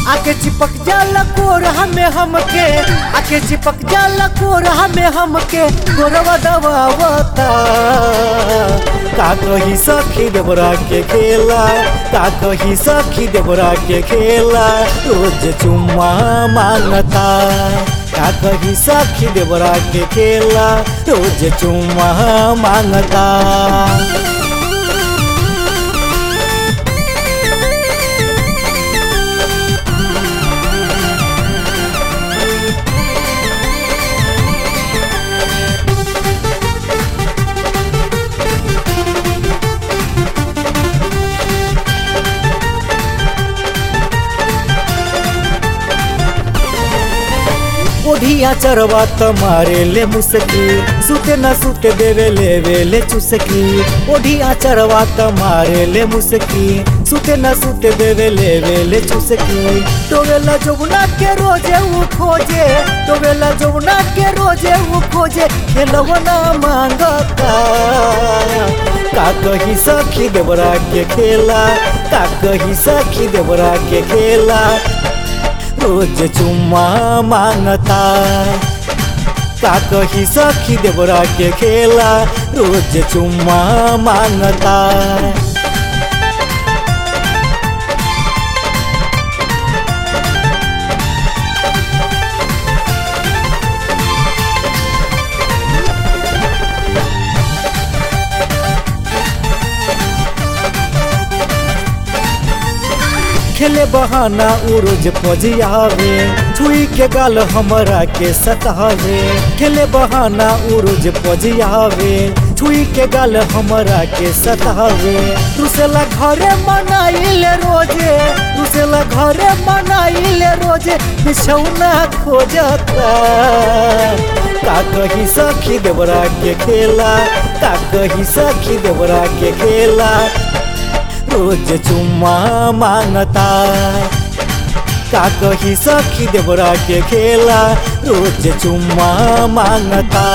आके चिपक जाला कोरहा में हमके आके चिपक जाला कोरहा में हमके गोरवा दबावता का कही सखी देवरा के खेला का कही सखी देवरा के खेला रोज चुम्मा मांगता का कही सखी देवरा के खेला रोज चुम्मा मांगता ओढ़िया चरवा त मारे ले मुसकी सुते न सुते देवे लेवे ले चुसकी ओढ़िया चरवा त मारे ले मुसकी सुते न सुते देवे लेवे ले चुसकी टोवेला जमुना के रोजे वो खोजे टोवेला जमुना के रोजे वो खोजे खेलवना मांगता का कही सखी देवरा के खेला का कही सखी देवरा के खेला रोज चुम्मा मांगता का कही सखी देवरा के खेला रोज चुम्मा मांगता खेले बहाना उ रोज पजियावे छुई के गाल हमरा के सतावे खेले बहाना उ रोज पजियावे छुई के गाल हमरा के सतावे रुसेला घरे मनाइले रोजे रुसेला घरे मनाइले रोजे बिछौना खोजता का कही सखी देवरा के खेला का कही सखी देवरा के खेला रोज चुम्मा मांगता का कही सखी देवरा के खेला रोज चुम्मा मांगता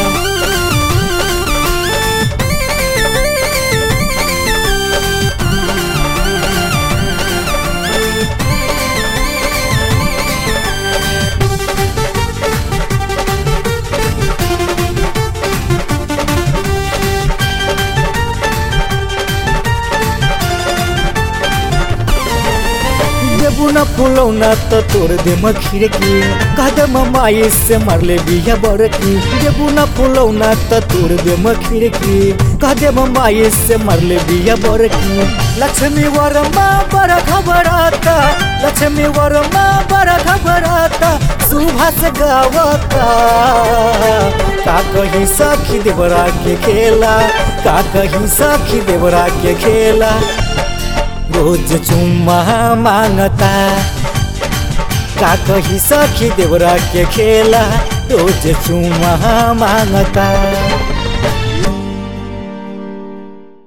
देबू न फुलौना तो तोड़ दे खिड़की कदम माई से मरले बिया बड़की देबू न फुलौना तो तोड़ दे खिड़की कदम माई से मरले बिया बड़की लक्ष्मी वर्मा बड़ा घबराता लक्ष्मी वर्मा बड़ा घबराता सुभाष गावता का कही सखी देवरा के खेला का कही सखी देवरा के खेला रोज चुम्मा मांगता का कही सखी देवरा के खेला रोज चुम्मा मांगता